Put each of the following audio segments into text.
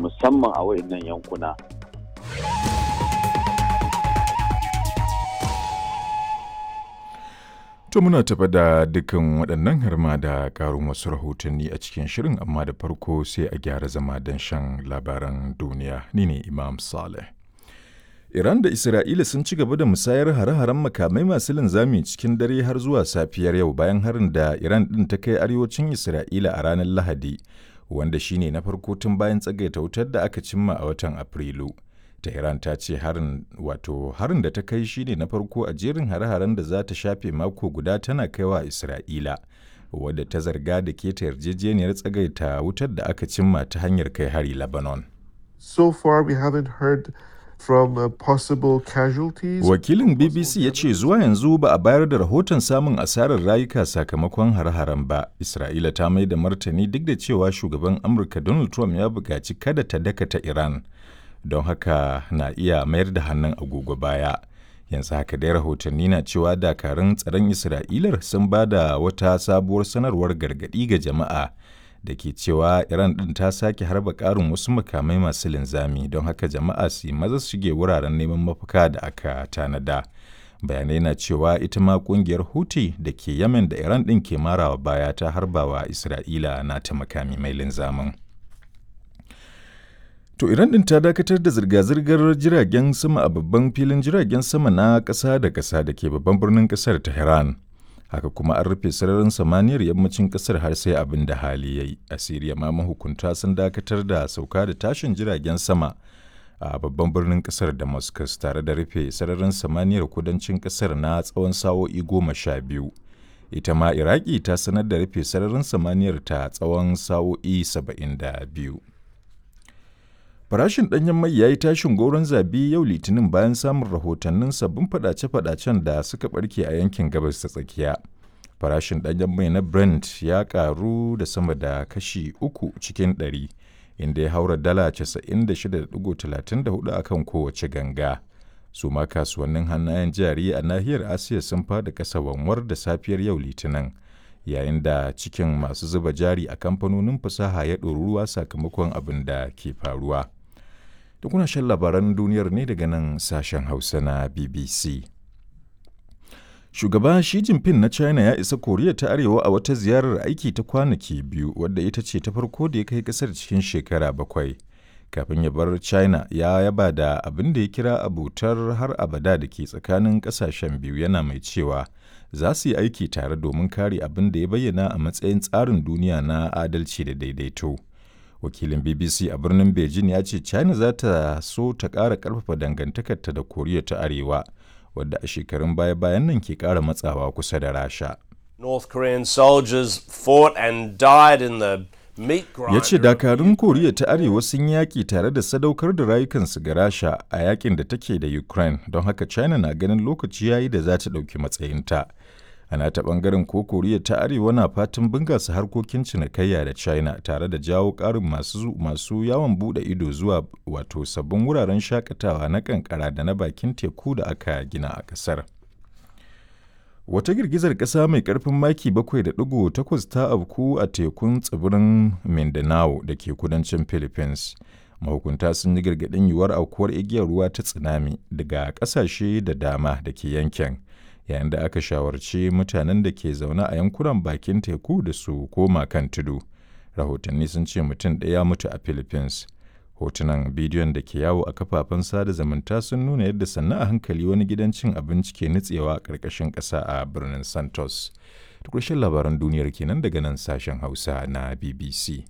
musamman a wayannan yankuna To muna tafa da dukkan waɗannan harma da ƙarin wasu rahotanni a cikin shirin amma da farko sai a gyara zama don shan labaran duniya ni ne Imam Saleh. Iran da Isra'ila sun ci gaba da musayar hare-haren makamai masu linzami cikin dare har zuwa safiyar yau bayan harin da Iran ɗin ta kai arewacin Isra'ila a ranar Lahadi, wanda shine na farko tun bayan tsagaita wutar da aka cimma a watan Afrilu. Tehran ta ce harin wato harin da ta kai shine na farko a jerin hare-haren da za ta shafe mako guda tana kaiwa Isra'ila, wadda ta zarga da keta yarjejeniyar tsagaita wutar da aka cimma ta hanyar kai hari Lebanon. So far we haven't heard from uh, possible casualties. Wakilin BBC ya ce zuwa yanzu ba a bayar da rahoton samun asarar rayuka sakamakon hare-haren ba. Isra'ila ta mai da martani duk da cewa shugaban Amurka Donald Trump ya buƙaci kada ta dakata Iran. Don haka na iya mayar da hannun agogo baya. Yanzu haka dai rahotanni na cewa dakarun tsaron Isra'ilar sun ba da wata sabuwar sanarwar gargaɗi ga jama'a da ke cewa Iran ɗin ta sake harba ƙarin wasu makamai masu linzami don haka jama'a su maza shige wuraren neman mafaka da aka tanada. Bayanai na cewa ita ma ƙungiyar Houthi da ke Yemen da Iran ɗin ke marawa baya ta harbawa Isra'ila na ta makami mai linzamin. To Iran ɗin ta dakatar da zirga-zirgar jiragen sama a babban filin jiragen sama na ƙasa da ƙasa da ke babban birnin ƙasar Tehran. haka kuma an rufe sararin samaniyar yammacin kasar har sai abin da hali ya yi a siriya ma mahukunta sun dakatar da sauka da tashin jiragen sama a babban birnin kasar damascus tare da rufe sararin samaniyar kudancin kasar na tsawon sa'o'i goma sha biyu ita ma iraki ta sanar da rufe sararin samaniyar ta tsawon sa'o'i saba'in da biyu Farashin ɗanyen mai ya yi tashin goron zabi yau litinin bayan samun rahotannin sabbin fadace-fadacen da suka barke a yankin gabas ta tsakiya. Farashin ɗanyen mai na Brent ya ƙaru da sama da kashi uku cikin ɗari, inda ya haura dala 96.34 a kan kowace ganga. Su ma kasuwannin hannayen jari a nahiyar Asiya sun fada kasa wanwar da safiyar yau litinin. yayin da cikin masu zuba jari a kamfanonin fasaha ya ɗoru ruwa sakamakon abin da ke faruwa. Da kuna shan labaran duniyar ne daga nan sashen Hausa na BBC. Shugaba Xi Jinping na China ya isa Koriya ta Arewa a wata ziyarar aiki ta kwanaki biyu wadda ita ce ta farko da ya kai kasar cikin shekara bakwai. Kafin ya bar China ya yaba da abin da ya kira abutar har abada da ke tsakanin kasashen biyu yana mai cewa za su yi aiki tare domin kare abin da ya bayyana a matsayin tsarin duniya na adalci da daidaito. Wakilin BBC a birnin Beijing ya ce China za ta so ta ƙara ƙarfafa dangantakarta da Koriya ta Arewa, wadda a shekarun baya-bayan nan ke ƙara matsawa kusa da Rasha. North Korean soldiers fought and died in the ya ce dakarun koriya ta arewa sun yaƙi tare da sadaukar da rayukansu ga rasha a yakin da take da ukraine don haka china na ganin lokaci yayi da za ta ɗauki matsayinta ana ta ɓangaren ko koriya ta arewa na fatan bunƙasa harkokin cinikayya da china tare da jawo ƙarin masu, masu yawon buɗe ido zuwa wato sabbin wuraren shakatawa na kankara da na bakin teku da aka gina a ƙasar. Wata girgizar ƙasa mai ƙarfin maki 7.8 ta afku a tekun tsibirin Mindanao da ke kudancin Philippines. Mahukunta sun yi gargaɗin yiwuwar aukuwar igiyar ruwa ta tsunami daga ƙasashe da dama da ke yankin, yayin da aka shawarci mutanen da ke zaune a yankunan bakin teku da su koma kan tudu. Rahotanni sun ce mutum ɗaya mutu a Philippines. hotunan bidiyon da ke yawo a kafafen sada zumunta sun nuna yadda sannan a hankali wani gidan cin abinci ke nutsewa a ƙarƙashin ƙasa a birnin santos ƙarshen labaran duniyar kenan daga nan sashen hausa na bbc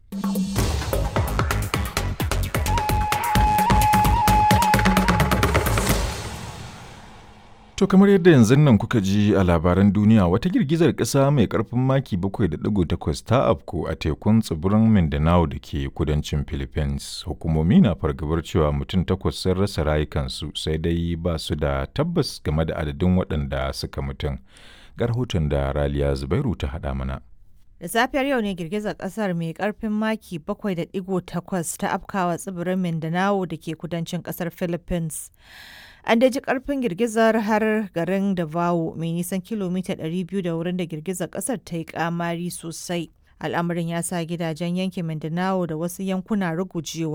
To kamar yadda yanzu nan kuka ji a labaran duniya wata girgizar ƙasa mai ƙarfin maki 7.8 ta afko a tekun tsibirin Mindanao da ke kudancin Philippines. Hukumomi na fargabar cewa mutum takwas sun rasa rayukansu sai dai ba su da tabbas game da adadin waɗanda suka mutum. Ga rahoton da Raliya Zubairu ta haɗa mana. Da safiyar yau ne girgizar kasar mai karfin maki 7.8 ta afkawa tsibirin Mindanao da ke kudancin kasar Philippines. An daji karfin girgizar har garin Davao mai nisan kilomita 200 da wurin da girgizar kasar ta yi kamari sosai. Al'amarin ya sa gidajen yankin Mindanao da wasu yankuna rugujewa